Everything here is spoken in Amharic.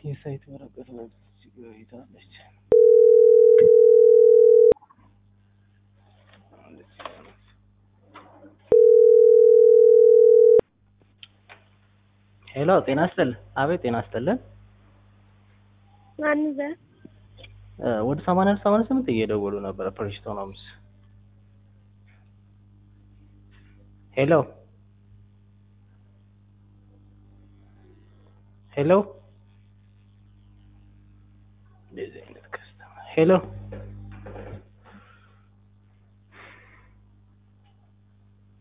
የሳይት ወረቀት ይታለች። ሄሎ ጤና ይስጥልን። አቤት ጤና ይስጥልን። ማን ዘ ወደ ሰማንያ ሰማንያ ስምንት እየደወሉ ነበረ ፕሪስቶን ሆምስ። ሄሎ ሄሎ እንደዚህ አይነት ከስተመር ሄሎ